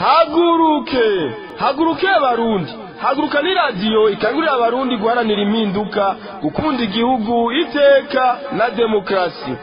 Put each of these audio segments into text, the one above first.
haguruke haguruke abarundi haguruka ni radiyo ikangurira abarundi guharanira impinduka gukunda igihugu iteka na demokarasi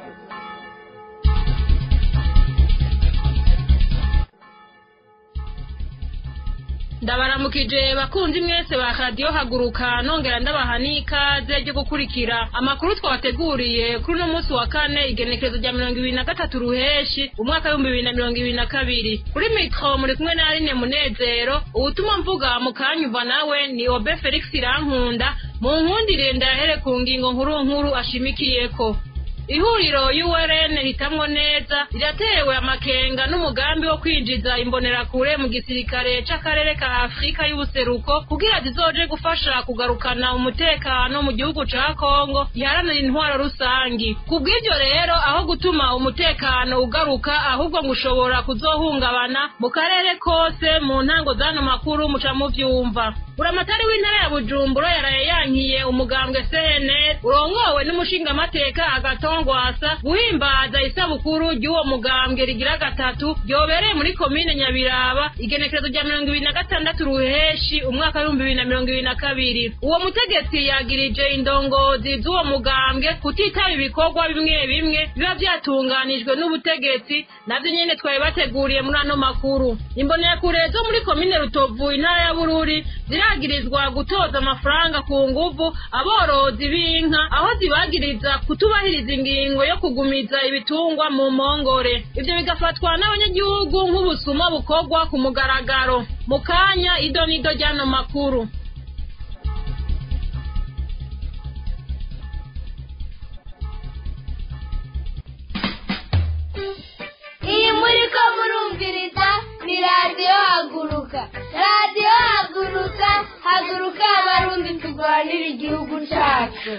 ndabaramukije bakunzi mwese ba radiyo haguruka nongera ndabaha n'ikaze ryo gukurikira amakuru twabateguriye kuri uno munsi wa kane igenekerezo rya mirongo ibiri na gatatu ruheshi umwaka w'ibihumbi bibiri na mirongo ibiri na kabiri kuri mikoro muri kumwe na aline munezero ubutumwa mvuga mu kanyumva nawe ni obe felix irankunda mu nkundire ndahere ku ngingo nkuru nkuru ashimikiyeko ihuriro y'uwerene hitamwo neza riratewe amakenga n'umugambi wo kwinjiza imbonerakure mu gisirikare c'akarere ka afurika y'ubuseruko kugira zizoje gufasha kugarukana umutekano mu gihugu ca kongo giharanira intwaro rusangi ku bw'ivyo rero aho gutuma umutekano ugaruka ahubwo ngo ushobora kuzohungabana mu karere kose mu ntango z'ano makuru muca muvyumva buramatari w'intara ya bujumbura yaraye yankiye umugambwe cnr urongowe n'umushingamateka agatongwasa guhimbaza isabukuru ry'uwo mugambwe rigira gatatu ryobereye muri komine nyabiraba igenekerezo rya mirongo ibiri na gatandatu ruheshi umwaka w'ibihumbi bibiri na mirongo ibiri na kabiri uwo mutegetsi yagirije indongozi z'uwo mugambwe kutitaba ibikorwa bimwe bimwe biba vyatunganijwe n'ubutegetsi navyo nyene twari bateguriye muri ano makuru imbonerakure zo muri komine rutovu intara ya bururi ziragirizwa gutoza amafaranga ku nguvu aborozi b'inka aho zibagiriza kutubahiriza ingingo yo kugumiza ibitungwa mu mpongore ivyo bigafatwa n'abanyagihugu nk'ubusuma bukorwa ku mugaragaro mu kanya ido n'ido ry'ano makuru iyi muri ko murumviriza ni radiyo haguruka radiyo haguruka haguruka abarundi turwanira igihugu cyacu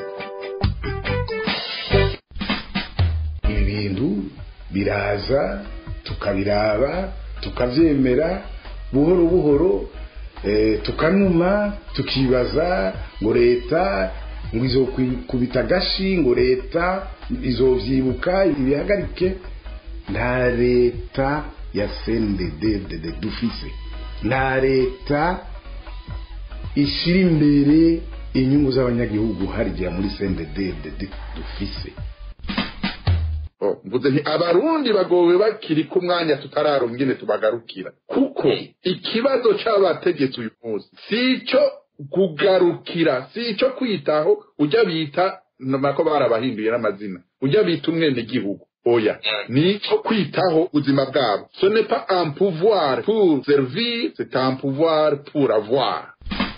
ibintu biraza tukabiraba tukabyemera buhoro buhoro eh, tukanuma tukibaza ngo leta ngo izokubita agashi ngo leta izovyibuka ibihagarike nta leta ya cndd dufise nta leta ishira imbere inyungu z'abanyagihugu harigira muri cndd dufise mvuze nti abarundi bagowe bakiri ku mwanya tutararonka ingene tubagarukira kuko ikibazo c'abategetsi uyu munsi si ico kugarukira si ico kwitaho ujya bita nako barabahinduye n'amazina ujya bita umwenegihugu oya ni ico kwitaho ubuzima bwabo ce n'est pas un pouvoir pour servir c'est un pouvoir pour avoir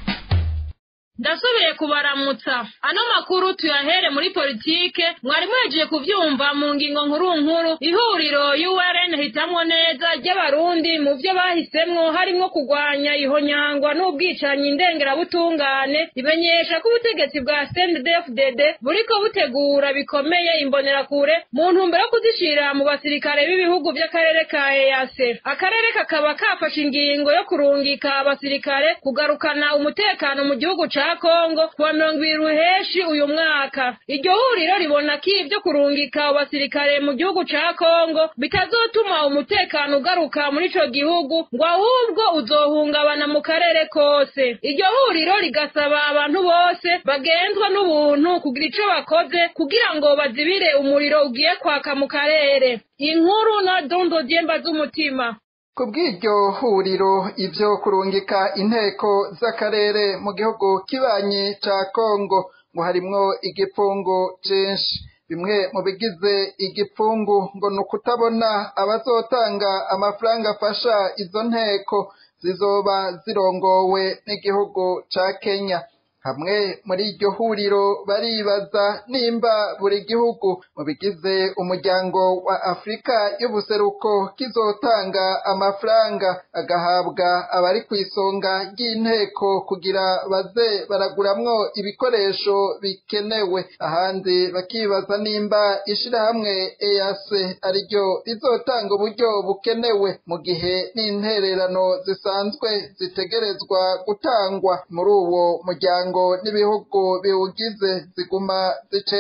ndasubiye kubaramutsa ano makuru tuyahere muri politike mwari mwejeje kuvyumva mu ngingo nkuru nkuru ihuriro URN hitamwo neza ry'abarundi mu vyo bahisemwo harimwo kugwanya ihonyangwa n'ubwicanyi ndengerabutungane rimenyesha ko ubutegetsi bwa CNDD-FDD buriko butegura bikomeye imbonerakure mu ntumbero yo kuzishira mu basirikare b'ibihugu vy'akarere ka EAC akarere kakaba kafashe ingingo yo kurungika abasirikare kugarukana umutekano mu gihugu ca Kongo kuwa mirongo ibiri ruheshi uyu mwaka iryo huriro ribona ko ibyo kurungika abasirikare mu gihugu ca Kongo bitazotuma umutekano ugaruka muri ico gihugu ngo ahubwo uzohungabana mu karere kose iryo huriro rigasaba abantu bose bagenzwa n'ubuntu kugira ico bakoze kugira ngo bazibire umuriro ugiye kwaka mu karere inkuru na dondo dyemba z'umutima ku bw'iryo huriro ibyo kurungika inteko z'akarere mu gihugu kibanyi ca kongo ngo harimwo igipfungu cinshi bimwe mu bigize igipfungu ngo ni ukutabona abazotanga amafaranga afasha izo nteko zizoba zirongowe n'igihugu ca kenya hamwe muri iryo huriro baribaza nimba buri gihugu mu bigize umuryango wa afurika y'ubuseruko kizotanga amafaranga agahabwa abari ku isonga ry'inteko kugira baze baraguramwo ibikoresho bikenewe ahandi bakibaza nimba ishirahamwe EAC ariryo rizotanga uburyo bukenewe mu gihe n'intererano zisanzwe zitegerezwa gutangwa muri uwo muryango n'ibihugu biwugize ziguma zicererwa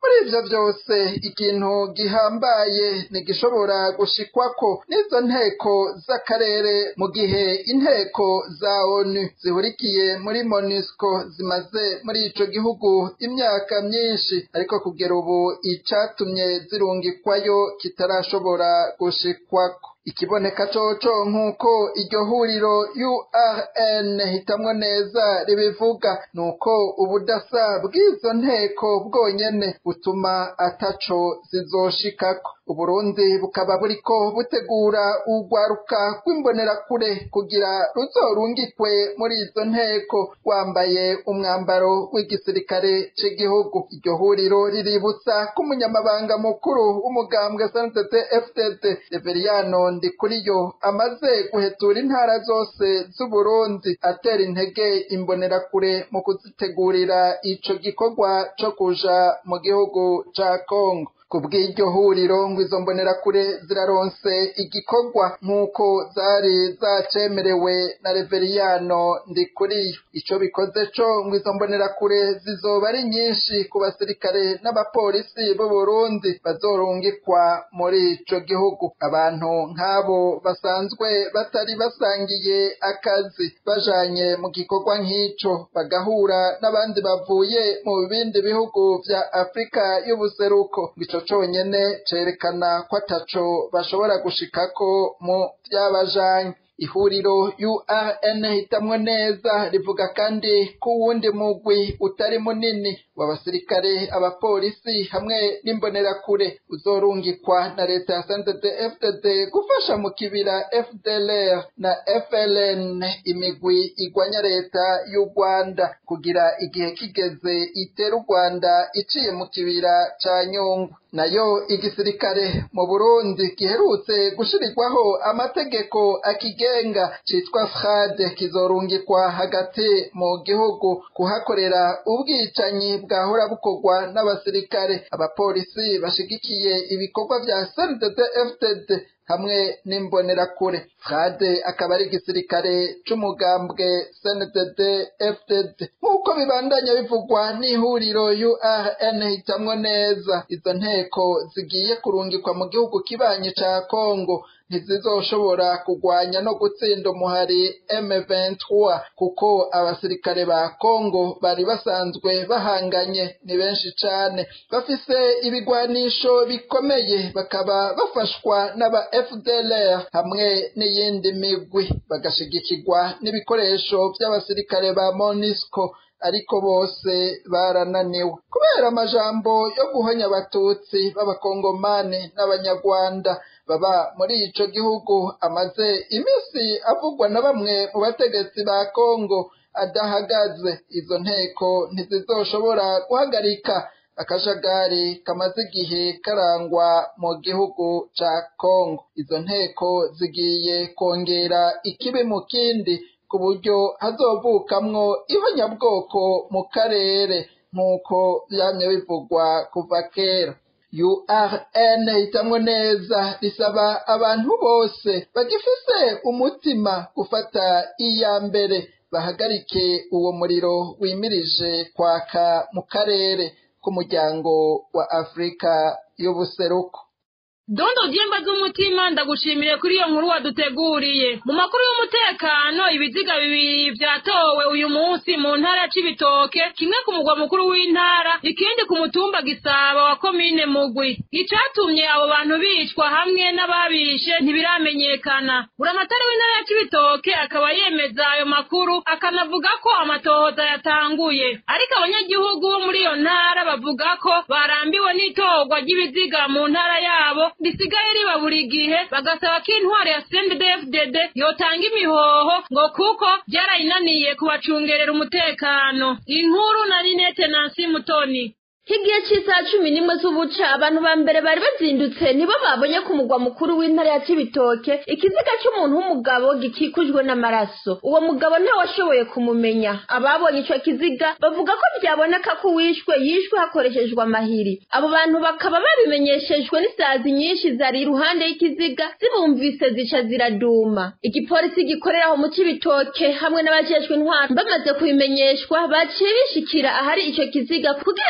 muri ivyo vyose ikintu gihambaye ntigishobora gushikwako n'izo nteko z'akarere mu gihe inteko za onu zihurikiye muri monusco zimaze muri ico gihugu imyaka myinshi ariko kugera ubu icatumye zirungikwayo kitarashobora gushikwako ikiboneka coco nk'uko iryo huriro urn hitamwo neza ribivuga nuko ubudasa bw'izo nteko bwonyene butuma ataco zizoshikako uburundi bukaba buriko butegura urwaruka rw'imbonerakure kugira ruzorungikwe muri izo nteko rwambaye umwambaro w'igisirikare c'igihugu iryo huriro riributsa ko umunyamabanga mukuru w'umugambwe sndd fdd reveriyano ndikuriyo amaze guhetura intara zose z'uburundi atera intege imbonerakure mu kuzitegurira ico gikorwa co kuja mu gihugu ca kongo kubw'iryo huriro ngo izo mbonerakure ziraronse igikorwa nk'uko zari zacemerewe na reveriyano ndikuriyo ico bikoze co ngo izo mbonerakure zizoba ari nyinshi ku basirikare n'abapolisi b'u Burundi bazorungikwa muri ico gihugu abantu nk'abo basanzwe batari basangiye akazi bajanye mu gikorwa nk'ico bagahura n'abandi bavuye mu bindi bihugu vya Afrika y'ubuseruko ico conyene cerekana ko ataco bashobora gushikako mu vyabajanye ihuriro urn hitamwo neza rivuga kandi ko uwundi mugwi utari munini w'abasirikare abapolisi hamwe n'imbonerakure uzorungikwa na leta ya santete fdd gufasha mu kibira fdlr na fln imigwi igwanya leta y'u rwanda kugira igihe kigeze itera u rwanda iciye mu kibira ca nyungwe nayo igisirikare mu burundi giherutse gushirirwaho amategeko akigenga citwa frade kizorungikwa hagati mu gihugu kuhakorera ubwicanyi bwahora bukorwa n'abasirikare abapolisi bashigikiye ibikorwa vya snddd fdd hamwe n'imbonerakure frade akaba ari igisirikare c'umugambwe sndd fdd nk'uko bibandanya bivugwa n'ihuriro urn hitamwo neza izo nteko zigiye kurungikwa mu gihugu kibanyi ca kongo ntizizoshobora kugwanya no gutsinda umuhari M23 kuko abasirikare ba Kongo bari basanzwe bahanganye ni benshi cane bafise ibigwanisho bikomeye bakaba bafashwa n'aba FDLR hamwe n'iyindi migwi bagashigikirwa n'ibikoresho vy'abasirikare ba MONUSCO ariko bose barananiwe kubera amajambo yo guhonya abatutsi b'abakongomani n'abanyarwanda baba muri ico gihugu amaze imisi avugwa na bamwe mu bategetsi ba Kongo adahagaze izo nteko ntizizoshobora guhagarika akajagari kamaze igihe karangwa mu gihugu ca Kongo izo nteko zigiye kongera ikibi mu kindi ku buryo hazovukamwo ihonyabwoko mu karere nk'uko vyamye bivugwa kuva kera urn hitamwo neza risaba abantu bose bagifise umutima gufata iya mbere bahagarike uwo muriro wimirije kwaka mu karere k'umuryango wa afurika y'ubuseruko dondo dyemba z'umutima ndagushimiye kuri iyo nkuru waduteguriye mu makuru y'umutekano ibiziga bibiri vyatowe uyu munsi mu ntara ya cibitoke kimwe ku mugwa mukuru w'intara ikindi ku mutumba gisaba wa komine mugwi icatumye abo bantu bicwa hamwe n'ababishe ntibiramenyekana buramatari w'intara ya cibitoke akaba yemeza ayo makuru akanavuga ko amatohoza yatanguye ariko abanyagihugu bo muri iyo ntara bavuga ko barambiwe n'itorwa ry'ibiziga mu ntara yabo risigaye riba buri gihe bagasaba ko intwari ya CNDD-FDD yotanga imihoho ngo kuko byarayinaniye kubacungerera umutekano inkuru na Ninete Nancy Mutoni Higiye c'isaha cumi n'imwe z'ubuca abantu ba mbere bari bazindutse nibo babonye ku mugwa mukuru w'intara ya Cibitoke ikiziga c'umuntu w'umugabo gikikujwe n'amaraso uwo mugabo ntawashoboye kumumenya ababonye ico kiziga bavuga ko byaboneka ko wishwe yishwe hakoreshejwe amahiri abo bantu bakaba babimenyeshejwe n'isazi nyinshi zari iruhande y'ikiziga zibumvise zica ziraduma igipolisi gikorera aho mu Cibitoke hamwe n'abajejwe intwaro bamaze kubimenyeshwa baciye bishikira ahari ico kiziga kugira barabe ko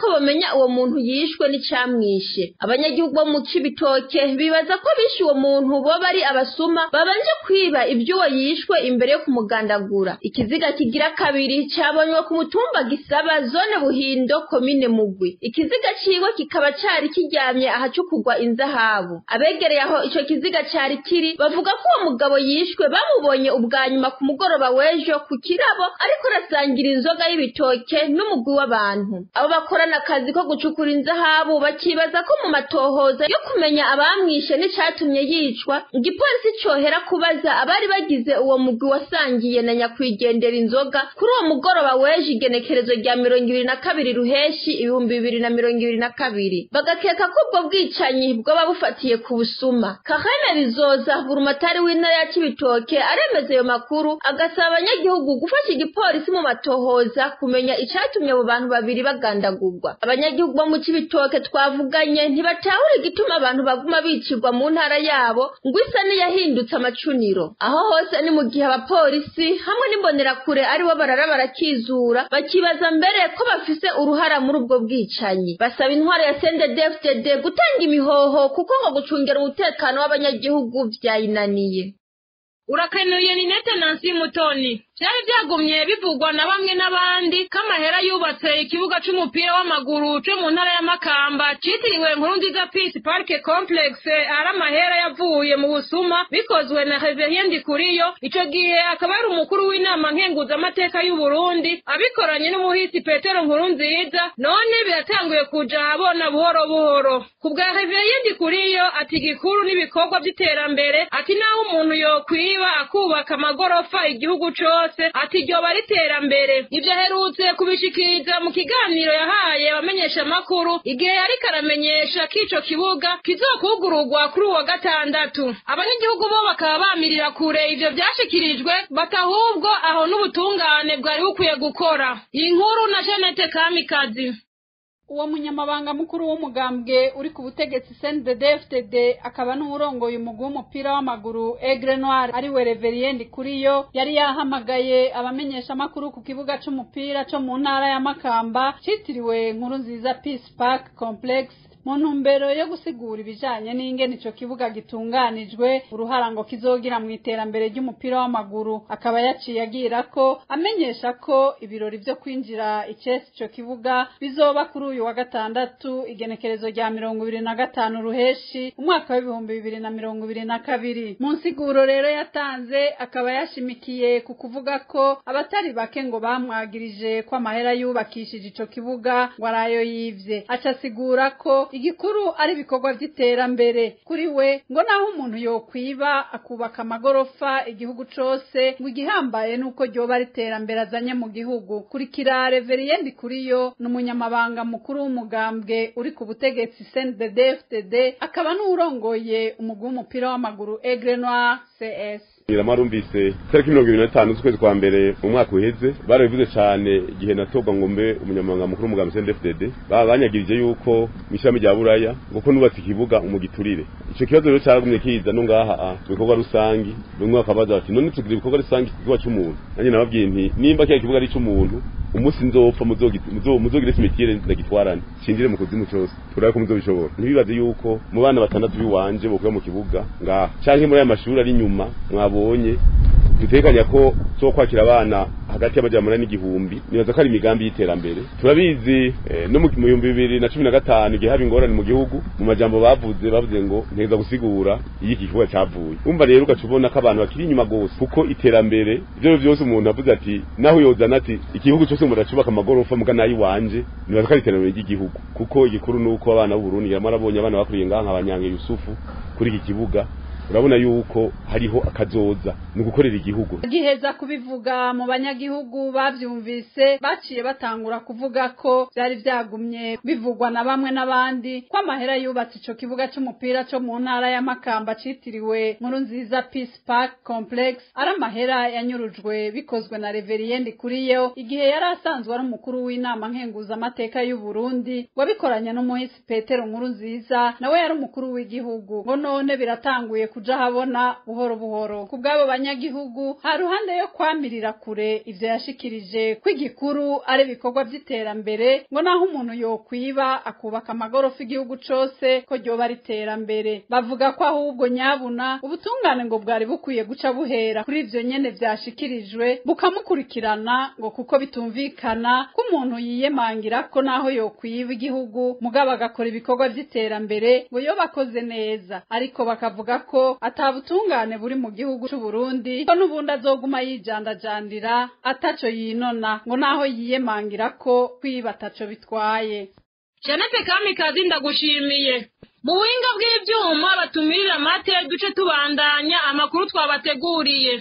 bamenya uwo muntu yishwe n'icamwishe abanyagihugu bo mu cibitoke bibaza ko bishe uwo muntu boba ari abasuma babanje kwiba ivy'uwo yishwe imbere yo kumugandagura ikiziga kigira kabiri cabonywe ku mutumba gisaba zone buhindo komine mugwi ikiziga ciwe kikaba cari kiryamye ahacukurwa inzahabu abegereye aho ico kiziga cari kiri bavuga ko uwo mugabo yishwe bamubonye ubwa nyuma ku mugoroba w'ejo ku kirabo ariko arasangira inzoga y'ibitoke n'umugwi w'abantu abo bakorana akazi ko gucukura inzahabu bakibaza ko mu matohoza yo kumenya abamwishe n'icatumye yicwa igipolisi cohera kubaza abari bagize uwo mugwi wasangiye na nyakwigendera inzoga kuri uwo mugoroba w'ejo igenekerezo rya mirongo ibiri na kabiri ruheshi ibihumbi bibiri na mirongo ibiri na kabiri bagakeka ko ubwo bwicanyi bwoba bufatiye ku busuma kahana bizoza burumatari w'intara ya cibitoke aremeza ayo makuru agasaba abanyagihugu gufasha igipolisi mu matohoza kumenya icatumye abo bantu babiri bagandagurwa abanyagihugu bo mu cibitoke twavuganye ntibatahura igituma abantu baguma bicirwa mu ntara yabo ngo isa n'iyahindutse amacuniro aho hose ni mu gihe abapolisi hamwe n'imbonerakure aribo barara barakizura bakibaza mbere ko bafise uruhara muri ubwo bwicanyi basaba intwaro ya CNDD-FDD gutanga imihoho kuko ngo gucungera umutekano w'abanyagihugu vyayinaniye urakanuye ni nete nansi mutoni byari byagumye bivugwa na bamwe n'abandi ko amahera yubatse ikibuga c'umupira w'amaguru co mu ntara ya makamba citiriwe nkurunziza peace park complex ari amahera yavuye mu busuma bikozwe na reverien ndikuriyo ico gihe akaba ari umukuru w'inama nkenguzamateka y'uburundi abikoranye n'umuhisi petero nkurunziza none biratanguye kuja ahabona buhoro buhoro ku bwa reverien ndikuriyo ati igikuru n'ibikorwa vy'iterambere ati naho umuntu yokwiba akubaka amagorofa igihugu cose ati ryoba riterambere ivyo aherutse kubishikiriza mu kiganiro yahaye abamenyesha amakuru igihe yariko aramenyesha ko ico kibuga kizokugururwa kuri uwa gatandatu abanyagihugu bo bakaba bamirira kure ivyo vyashikirijwe batahubwo aho n'ubutungane bwari bukwiye gukora iyi nkuru na Jeannette Kamikazi uwo munyamabanga mukuru w'umugambwe uri ku butegetsi CNDD-FDD akaba n'uwurongoye umugwi w'umupira w'amaguru Aigle Noir ari we Reverien Kuriyo yari yahamagaye abamenyesha makuru ku kibuga c'umupira co mu ntara ya Makamba citiriwe Nkuru nziza Peace Park Complex mu ntumbero yo gusigura ibijanye n'ingene ico kibuga gitunganijwe uruhara ngo kizogira mu iterambere ry'umupira w'amaguru akaba yaciye agira ko amenyesha ko ibirori vyo kwinjira icesi ico kibuga bizoba kuri uyu wa gatandatu igenekerezo rya mirongo ibiri na gatanu ruheshi umwaka w'ibihumbi bibiri na mirongo ibiri na kabiri mu nsiguro rero yatanze akaba yashimikiye ku kuvuga ko abatari bake ngo bamwagirije ko amahera yubakishije ico kibuga ngo arayo yivye aca asigura ko igikuru ari ibikorwa vy'iterambere kuri we ngo naho umuntu yokwiba akubaka amagorofa igihugu cose ngo igihambaye nuko ryoba ari iterambere azanye mu gihugu kurikira reverien kuriyo ni umunyamabanga mukuru w'umugambwe uri ku butegetsi CNDD-FDD akaba n'uwurongoye umugwi w'umupira w'amaguru Aigle Noir CS marumvise tariki mirongo ibiri na gatanu z'ukwezi kwa mbere mu mwaka uheze barabivuze cane igihe natorwa ngo mbe umunyamabanga mukuru w'umugambi CNDD-FDD baba banyagirije yuko mw'ishami rya buraya ngo ko nubatse ikibuga umugiturire ico kibazo rero caragumye kiza no ngaha mu bikorwa rusangi bamwe bakabaza bati none tugira ibikorwa rusangi ku kibuga c'umuntu nanjye nababwiye nti nimba kiriya kibuga ari ic'umuntu umunsi nzopfa muzogire simitire ndagitwarane shindire mu kuzimu cose turabe ko muzobishobora ntibibaze yuko mu bana batandatu biwanje bokuba mu kibuga ngaha canke muri aya mashuri ari inyuma mwabonye dutekanya ko zo kwakira abana hagati y'amajana n'igihumbi nibaza ko ari imigambi y'iterambere turabizi no mu bihumbi bibiri na cumi na gatanu igihe haba ingorane mu gihugu mu majambo bavuze bavuze ngo nteza gusigura iyo iki kibuga cavuye umva rero ugaca ubona ko abantu bakiri inyuma gose kuko iterambere ivyo vyose umuntu avuze ati naho yozana ati igihugu cose umuntu acubaka amagorofa muga nayo iwanje nibaza ko ari iterambere ry'igihugu kuko igikuru nuko abana b'uburundi yamarabonye abana bakuriye ngaha nka banyange yusufu kuri iki kibuga urabona yuko hariho akazoza ni ugukorera igihugu giheza kubivuga mu banyagihugu bavyumvise baciye batangura kuvuga ko vyari vyagumye bivugwa na bamwe n'abandi ko amahera yubatse ico kibuga c'umupira co mu ntara ya Makamba citiriwe Nkuru nziza Peace Park Complex ari amahera yanyurujwe bikozwe na Reverien Kuriyo igihe yari asanzwe ari umukuru w'inama nkenguza amateka y'u Burundi wabikoranye n'umuhisi Petero Nkuru nziza nawe yari umukuru w'igihugu ngo none biratanguye kuja habona buhoro buhoro ku bw'abo banyagihugu ha ruhande yo kwamirira kure ivyo yashikirije ko igikuru ari ibikorwa vy'iterambere ngo naho umuntu yokwiba akubaka amagorofa igihugu cose ko ryoba ari iterambere bavuga ko ahubwo nyabuna ubutungane ngo bwari bukwiye guca buhera kuri ivyo nyene vyashikirijwe bukamukurikirana ngo kuko bitumvikana ko umuntu yiyemangira ko naho yokwiba igihugu mugabo agakora ibikorwa vy'iterambere ngo yo bakoze neza ariko bakavuga ko ata butungane buri mu gihugu c'u Burundi ko n'ubundi azoguma yijandajandira ataco yinona ngo naho yiyemangira ko kwiba ataco bitwaye Janete Kamikazi ndagushimiye mu buhinga bw'ivyuma batumirira amate duce tubandanya amakuru twabateguriye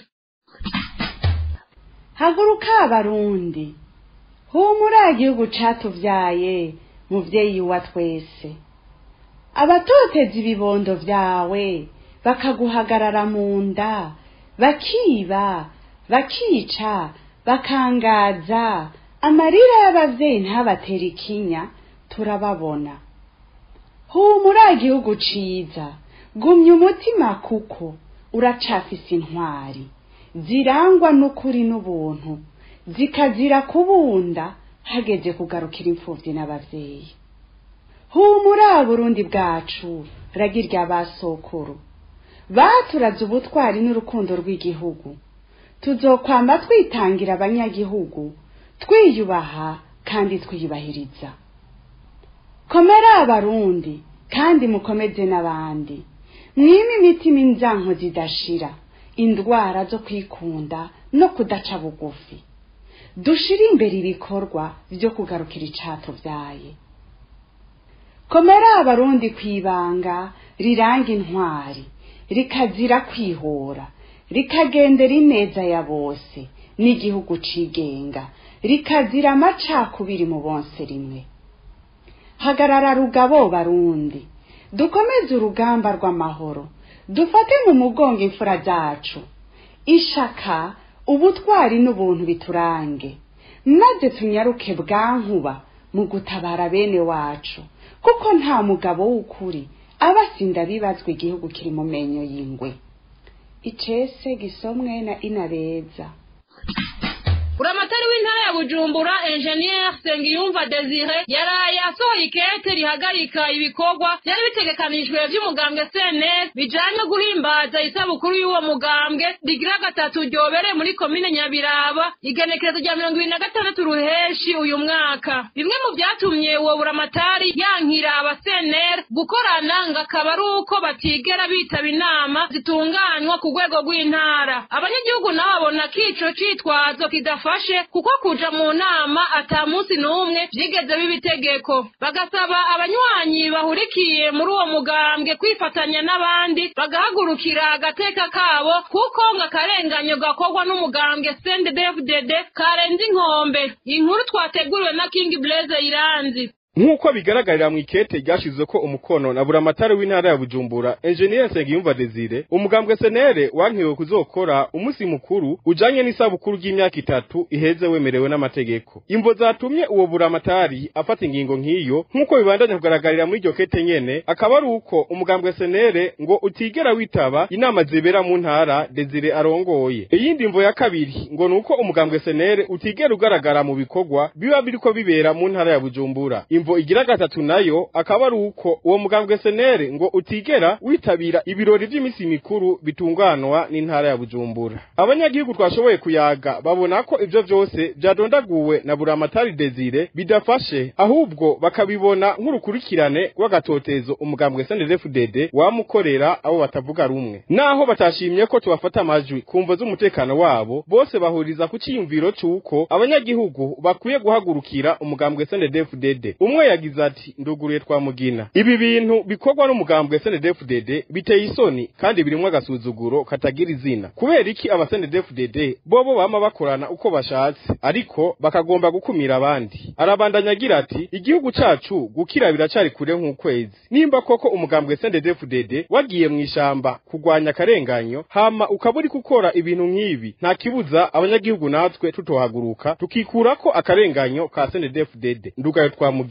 haguruka abarundi humura igihugu catuvyaye muvyeyi wa twese abatoteza ibibondo vyawe bakaguhagarara mu nda bakiba bakica bakangaza amarira y'abavyeyi ntabatera ikinya turababona humura igihugu ciza gumya umutima kuko uracafise intwari zirangwa n'ukuri n'ubuntu zikazira kubunda hageze kugarukira imfuvyi n'abavyeyi humura burundi bwacu ragirya basokuru baturaze ubutwari n'urukundo rw'igihugu tuzokwama twitangira abanyagihugu twiyubaha kandi twiyubahiriza komera abarundi kandi mukomeze n'abandi mwime imitima inzanko zidashira indwara zo kwikunda no kudaca bugufi dushire imbere ibikorwa vyo kugarukira icato vyaye komera abarundi kwibanga riranga intwari rikazira kwihora rikagendera ineza ya bose n'igihugu cigenga rikazira amacakubiri mu bonse rimwe hagarara rugabo barundi dukomeze urugamba rw'amahoro dufate mu mugongo imfura zacu ishaka ubutwari n'ubuntu biturange maze tunyaruke bwankuba mu gutabara bene wacu kuko nta mugabo w'ukuri aba asinda bibazwa igihugu kiri mu menyo y'ingwe icese gisomwe na inabeza buramatari w'intara ya bujumbura enjeniyeri sengiyumva desire yaraye asohoye ikete rihagarika ibikorwa byari bitegekanijwe by'umugambwe cns bijanye guhimbaza isabukuru y'uwo mugambwe rigira gatatu ryobereye muri komine nyabiraba igenekerezo rya mirongo ibiri na gatandatu ruheshi uyu mwaka bimwe mu byatumye uwo buramatari yankira aba cnr gukorana ngo akaba ari uko batigera bitaba inama zitunganywa ku rwego rw'intara abanyagihugu nabo babona ko ico citwazo kidafashe kuko kuja mu nama ata munsi n'umwe vyigeze biba itegeko bagasaba abanywanyi bahurikiye muri uwo mugambwe kwifatanya n'abandi bagahagurukira agateka kabo kuko ngo akarenganyo gakorwa n'umugambwe CNDD-FDD karenze inkombe inkuru twateguriwe na King Blaze Iranzi nk'uko bigaragarira mu ikete ryashize ko umukono na buramatari w'intara ya bujumbura enjeniyeri nsengiyumva desire umugambwe senere wankiwe kuzokora umunsi mukuru ujanye n'isabukuru ry'imyaka itatu iheze wemerewe n'amategeko imvo zatumye uwo buramatari afata ingingo nk'iyo nk'uko bibandanya kugaragarira muri iryo kete nyene akaba ari uko umugambwe senere ngo utigera witaba inama zibera mu ntara desire arongoye iyindi mvo ya kabiri ngo ni uko umugambwe senere utigera ugaragara mu bikorwa biba biriko bibera mu ntara ya bujumbura imvo igira gatatu nayo akaba ari uko uwo mugambwe senere ngo utigera witabira ibirori vy'imisi mikuru bitunganwa n'intara ya bujumbura abanyagihugu twashoboye kuyaga babona ko ivyo vyose vyadondaguwe na buramatari desire bidafashe ahubwo bakabibona nk'urukurikirane rw'agatotezo umugambwe snddfdd wamukorera abo batavuga rumwe naho batashimye ko tubafata amajwi kumvo z'umutekano wabo bose bahuriza ku ciyumviro c'uko abanyagihugu bakwiye guhagurukira umugambwe snddfdd umwe yagize ati nduguruye twa mugina ibi bintu bikorwa n'umugambwe snddfdd biteye isoni kandi birimwo agasuzuguro katagira izina kubera iki aba snddfdd bobo bama bakorana uko bashatse ariko bakagomba gukumira abandi arabandanya agira ati igihugu cacu gukira biracari kure nk'ukwezi nimba koko umugambwe snddfdd wagiye mu ishamba kugwanya akarenganyo hama ukaba uri gukora ibintu nk'ibi nta kibuza abanyagihugu natwe tutohaguruka tukikurako akarenganyo ka snddfdd ndugayo twa mugina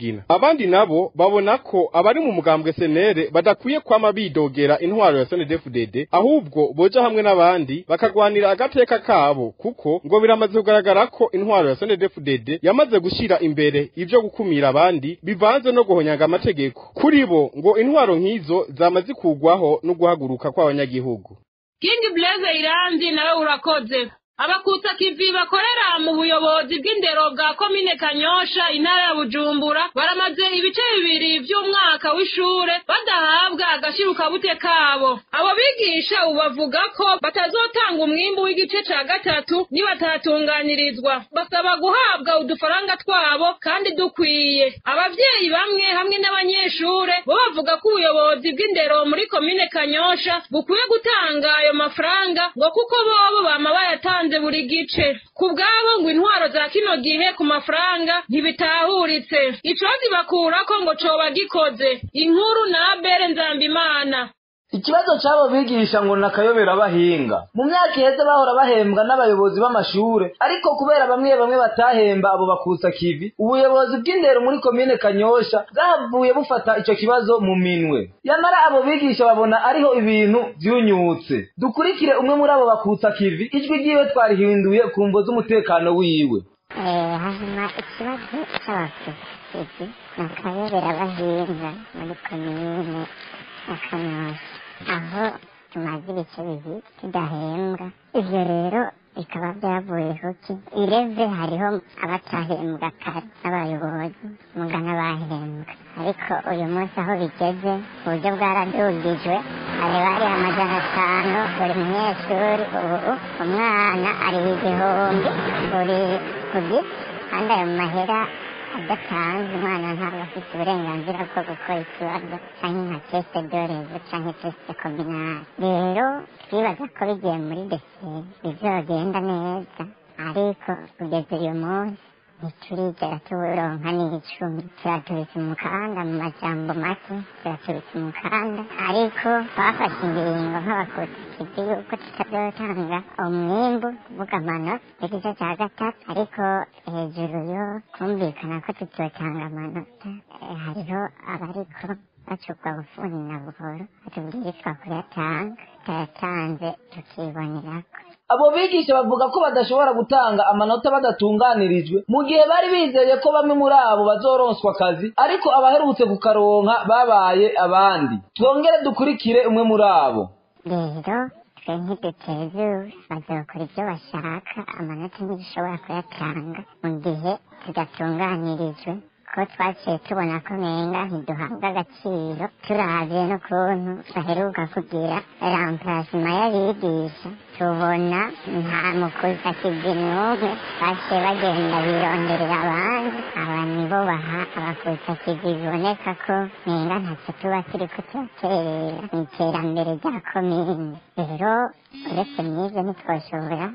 mugina abandi nabo babona ko abari mu mugambwe senere badakwiye kwama bidogera intwaro ya SNDFDD ahubwo boja hamwe n'abandi bakagwanira agateka kabo kuko ngo biramaze kugaragara ko intwaro ya SNDFDD yamaze gushira imbere ivyo gukumira abandi bivanze no guhonyanga amategeko kuri bo ngo intwaro nk'izo zama zikugwaho no guhaguruka kw'abanyagihugu King Blaze Iranzi nawe urakoze abakutsa kivi bakorera mu buyobozi bw'indero bwa komine kanyosha intara ya bujumbura baramaze ibice bibiri vy'umwaka w'ishure badahabwa agashirukabute kabo abo bigisha ubu bavuga ko batazotanga umwimbu w'igice ca gatatu nibatatunganirizwa basaba guhabwa udufaranga twabo kandi dukwiye abavyeyi bamwe hamwe n'abanyeshure bo bavuga ko ubuyobozi bw'indero muri komine kanyosha bukwiye gutanga ayo mafaranga ngo kuko bobo bama bayatanze buri gice ku bwabo ngo intwaro za kino gihe ku mafaranga ntibitahuritse icozi bakurako ngo coba gikoze inkuru na abere nzambimana ikibazo c'abo bigisha ngo nakayobera bahinga mu myaka iheze bahora bahembwa n'abayobozi b'amashure ariko kubera bamwe bamwe batahemba abo bakutsa kivi ubuyobozi bw'indero muri komine kanyosha bwahavuye bufata ico kibazo mu minwe yamara abo bigisha babona ariho ibintu vyunyutse dukurikire umwe muri abo bakutsa kivi ijwi ryiwe twarihinduye ku mvo z'umutekano wiwe hanyuma ikibazo c'abakusizi nakayobera bahinga muri komine akanyosha aho tumaze ibice bibiri tudahembwa ivyo rero bikaba byavuyeho ki ireve hariho abatahembwa kare n'abayobozi mugana bahembwa ariko uyu munsi aho bigeze uburyo bwaradugijwe hari bari amajana atanu buri munyeshuri ubu umwana ari igihumbi buri ku giti kandi ayo mahera adatanze umwana ntabwo afite uburenganzira bwo gukora ikibazo cyangwa nka teste dorezo cyangwa teste kominari rero twibaza ko bigiye muri deseri bizogenda neza ariko kugeza uyu munsi ntiturigera turonka n'icumi turatubitse umukanda mu majambo make turatubitse umukanda ariko twafashe ingingo nk'abakusikizi yuko tutazotanga umwimbu kuvuga amanota igice cya gatatu ariko hejuru yo kumvikana ko tutotanga amanota hariho abariko bacukwa bufuni na buhoro batubwirizwa kuyatanga tutayatanze tukibonerako abo bigisha bavuga ko badashobora gutanga amanota badatunganirijwe mu gihe bari bizeye ko bamwe muri abo bazoronswa akazi ariko abaherutse kukaronka babaye abandi twongere dukurikire umwe muri abo rero twe ntidutezure bazokora ibyo bashaka amanota ntibishobora kuyatanga mu gihe tudatunganirijwe ko twaciye tubona ko nenga ntiduhabwa agaciro turavye n'ukuntu baheruka kugira ramplasima y'abigisha tubona nta mukuzakizi n'umwe baciye bagenda bironderera abandi aba nibo baha abakuzakizi biboneka ko nenga ntacyo tuba turiko turaterera mu iterambere rya komine rero uretse mw'ivyo ntitwoshobora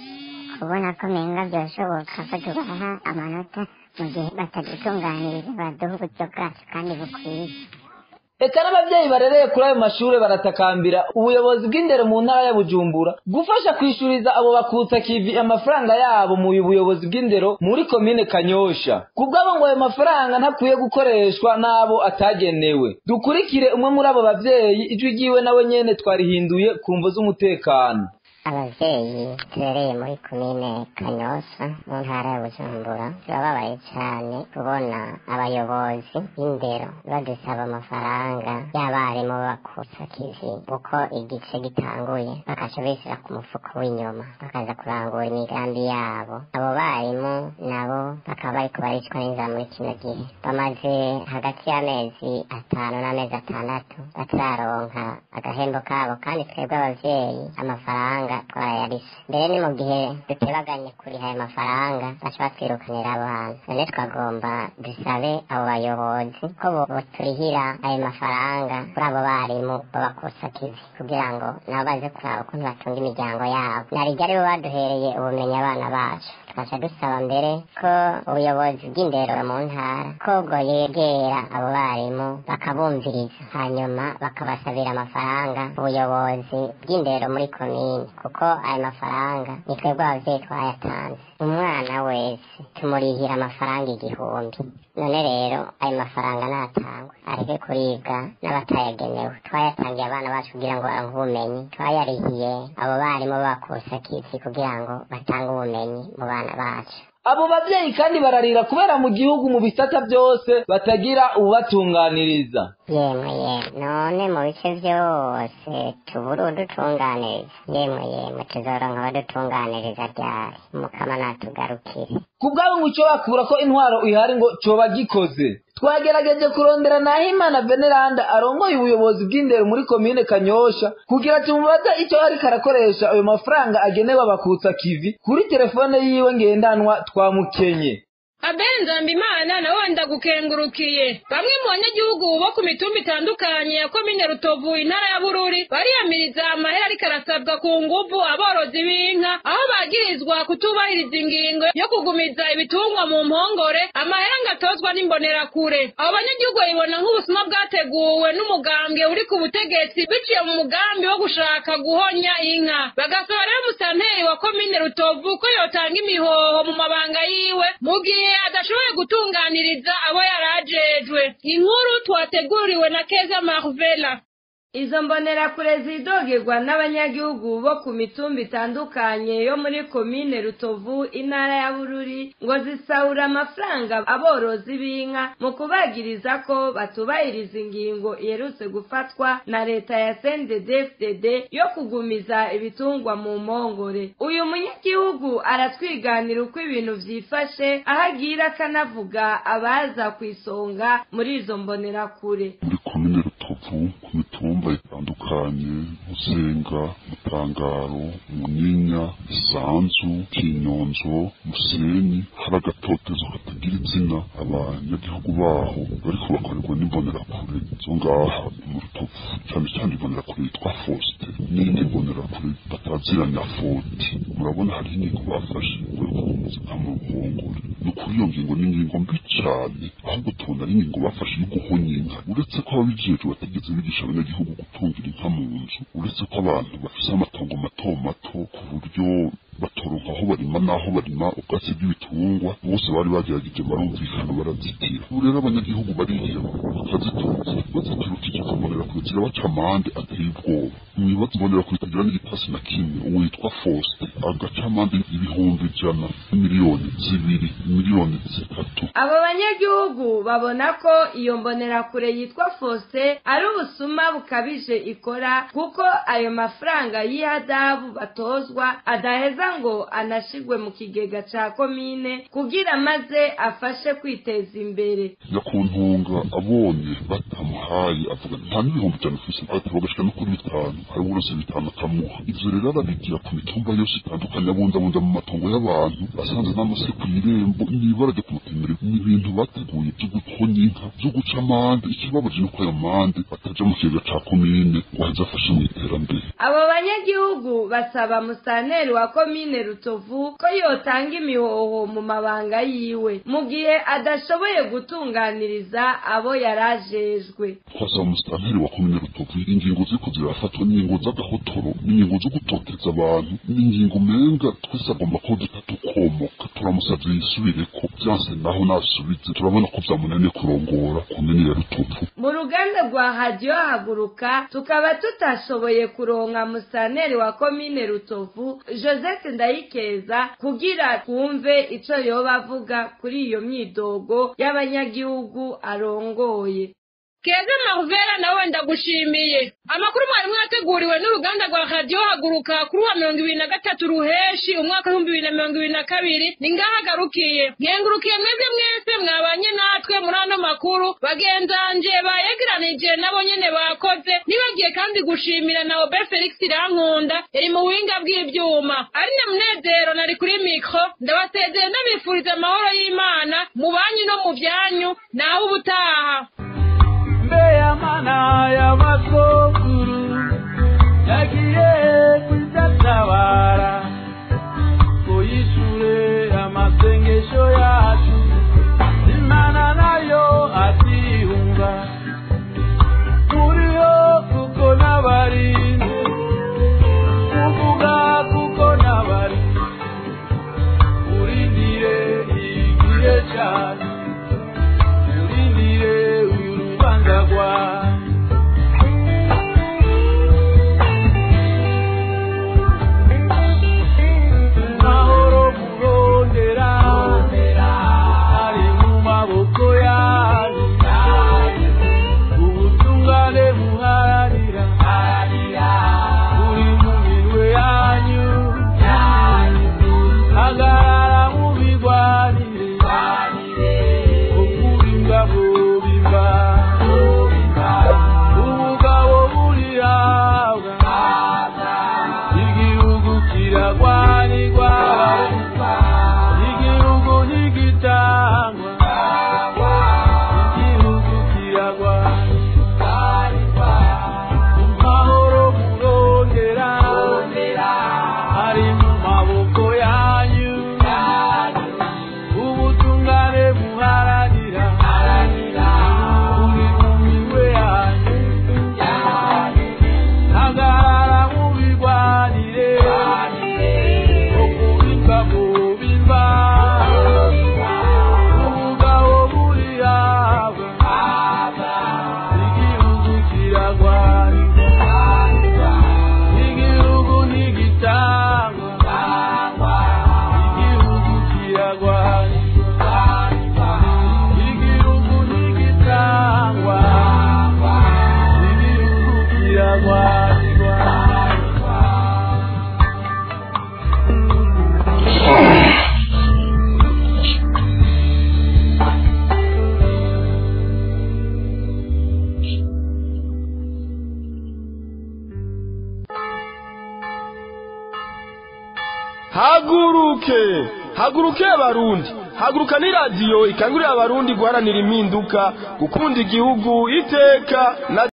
kubona ko menga byashoboka ko tubaha amanota mu gihe batadutunganiriza baduha uburyo bwacu kandi bukwiye eka n'abavyeyi barereye kuri ayo mashure baratakambira ubuyobozi bw'indero mu ntara ya bujumbura gufasha kwishuriza abo bakutsa kivi amafaranga yabo mu buyobozi bw'indero muri komine kanyosha kubwabo ngo ayo mafaranga ntakwiye gukoreshwa n'abo atagenewe dukurikire umwe muri abo bavyeyi ijwi ryiwe nawe nyene twarihinduye ku mvo z'umutekano abavyeyi turereye muri komine kanyosha mu ntara ya bujumbura turababaye cyane kubona abayobozi b'indero badusaba amafaranga y'abarimu bakutsa kivi uko igice gitanguye bakaca bishyira ku mufuko w'inyuma bakaza kurangura imigambi yabo abo barimu nabo bakaba bariko baricwa n'inzara muri kino gihe bamaze hagati y'amezi atanu n'amezi atandatu batararonka agahembo kabo kandi twebwe abavyeyi amafaranga twarayarishe mbere ni mu gihe dutebaganye kuriha ayo mafaranga baca batwirukanira abantu none twagomba dusabe abo bayobozi ko boturihira ayo mafaranga kuri abo barimu babakusa kivi kugira ngo nabo baze kuraba ukuntu batunga imiryango yabo narijya aribo baduhereye ubumenyi abana bacu tukaca dusaba mbere ko ubuyobozi bw'indero mu ntara ko bwo yegera abo barimu bakabumviriza hanyuma bakabasabira amafaranga ubuyobozi bw'indero muri komine kuko ayo mafaranga ni twebwe abavyeyi twayatanze umwana wese tumurihira amafaranga igihumbi none rero ayo mafaranga natangwa areke kuribwa n'abatayagenewe twayatangiye abana bacu kugira ngo baronke ubumenyi twayarihiye abo barimu bakusa kisi kugira ngo batange ubumenyi mu bana bacu abo bavyeyi kandi bararira kubera mu gihugu mu bisata byose batagira ububatunganiriza yemwe yemwe none mu bice byose tubura udutunganiriza yemwe yemwe tuzoronka abadutunganiriza ryari mukama natugarukire ku bwabo ngo icyo bakura ko intwaro ihari ngo coba gikoze twagerageje kurondera nahimana veneranda arongoye ubuyobozi bw'indero muri komine kanyosha kugira tumubaze icyo ariko arakoresha ayo mafaranga agenewe abakutsa kivi kuri telefone yiwe ngendanwa twamukenye abeli nzambimana nawe wenda gukengurukiye bamwe mu banyagihugu bo ku mitumba itandukanye ya komine rutovu intara ya bururi bariyamiriza amahera ariko arasabwa ku nguvu aborozi b'inka aho bagirizwa kutubahiriza ingingo yo kugumiza ibitungwa mu mpongore amahera ngo atozwa n'imbonerakure abo banyagihugu babibona nk'ubusuma bwateguwe n'umugambwe uri ku butegetsi biciye mu mugambi wo gushaka guhonya inka bagasaba rero musanteri wa komine rutovu ko yotanga imihoho mu mabanga yiwe mu gihe adashoboye gutunganiriza abo yarajejwe inkuru twateguriwe na keza marvela izo mbonerakure zidogerwa n'abanyagihugu bo ku mitumba itandukanye yo muri komine rutovu intara ya bururi ngo zisahura amafaranga aborozi b'inka mu kubagiriza ko batubahiriza ingingo iherutse gufatwa na leta ya cndd yo kugumiza ibitungwa mu mpongore uyu munyagihugu aratwiganira uko ibintu vyifashe aho agira akanavuga abaza ku isonga muri izo mbonerakure muri komine rutovu ku mitumba itandukanye musenga mutangaro munyinya isanzu kinyonzo musenyi hari agatotezo katagira izina abanyagihugu baho bariko bakorerwa n'imbonerakure zo ngaha mu rutovu cyane cyane imbonerakure yitwa fosite n'indi mbonerakure bataziranya foti murabona hariho ingingo bafashe ngo gukomeza mu ruhongore ni ukuri iyo ngingo ni ingingo mbi cyane ahubwo tubona ari ingingo bafashe yo guhonya inka uretse ko ababijejwe batigeze bigisha abanyagihugu gutungira inka mu nzu uretse ko abantu bafise amatongo mato mato ku buryo batoronka aho barima n'aho barima ubwatsi bw'ibitungwa bose bari bagerageje barumvikana barazitira ubu rero abanyagihugu bariya bakazitunza baziturukije kubonera kure zirabaca amande ateye ubwoba mwibaza mbonera kure itagira n'igitasi na kimwe uwo yitwa Faustin agaca amande ibihumbi ijana miliyoni zibiri miliyoni zitatu abo banyagihugu babona ko iyo mbonerakure yitwa Faustin ari ubusuma bukabije ikora kuko ayo mafaranga y'ihadabu batozwa adaheza ngo anashigwe mu kigega ca komine kugira maze afashe kwiteza imbere yakuntunga abonye batamuhaye avuga nta n'ibihumbi ijana ufise ataba agashika no kuri bitanu hari uburozi bitanu akamuha ivyo rero arabigira ku mitumba yose itandukanye abundabunda mu matongo y'abantu asanze n'amase ku irembo n'ibara ryo kumutemera ni ibintu bateguye vyo guhonya inka vyo guca amande ikibabaje nuko ayo mande ataja mu kigega ca komine ngo aheze afashe mu iterambere abo banyagihugu basaba musanteri wa komine rutovu ko yotanga imihoho mu mabanga yiwe mu gihe adashoboye gutunganiriza abo yarajejwe twasaba umusitanteri wa komine rutovu ingingo ziriko zirafatwa n'ingingo z'agahotoro n'ingingo zo gutoteza abantu n'ingingo umenga twese agomba ko duta tukomoka turamusavye yisubireko vyanse naho nasubize turabona ko vyamunaniye kurongora komine ya rutovu mu ruganda rwa hadiyo haguruka tukaba tutashoboye kuronka musanteri wa komine rutovu joseph ndayikeza kugira twumve ico yoba avuga kuri iyo myidogo y'abanyagihugu arongoye keza marvera nawe ndagushimiye amakuru mwari mwateguriwe n'uruganda rwa radiyo haguruka kuri wa mirongo ibiri na gatatu ruheshi umwaka w'ibihumbi bibiri na mirongo ibiri na kabiri ni ngaho agarukiye nkengurukiye mwebwe mwese mwabanye natwe muri ano makuru bagenzanje bayegeranije nabo nyene bakoze nibagiye kandi gushimira na obe felix irankunda yari mu buhinga bw'ivyuma ari na munezero nari kuri mikro ndabasezeye ndabifuriza amahoro y'imana mu banyu no mu byanyu naho ubutaha ya mana ya masokuru yagiye kuzatabara uyishure amasengesho yacu imana nayo atihunga muriho kuko n'abari kuvuga kuko n'abari uri haguruke haguruke abarundi haguruka ni radiyo ikangurira abarundi guharanira impinduka gukunda igihugu iteka na